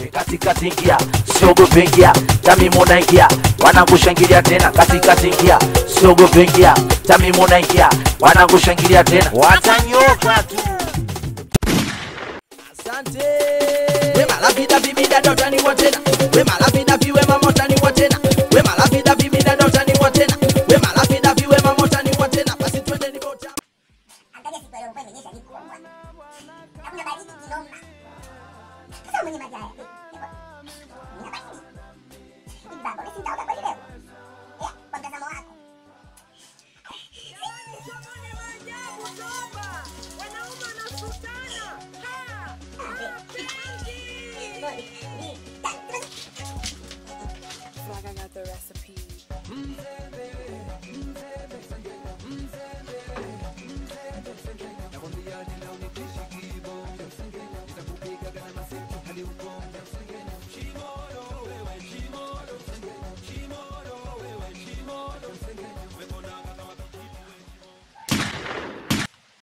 katikati ingia siogope ingia tamimuna ingia wanakushangilia tena katikati ingia siogope ingia tamimuna ingia wanakushangilia tena watanyoka tu Asante. Wema la vida vimida dota ni tena. Wema la vida vi wema mota ni tena. Wema la vida vimida dota ni tena. Wema la vida vi wema mota ni tena. Basi twende ni bota. Angalia siku ya leo mvua imenyesha ni kubwa. Na kuna baridi kinoma. Sasa mwenye maji haya. Nina baridi. Hivi baba, wewe si nitaoga kweli leo? Eh, kwa mtazamo wako. Like I got the recipe.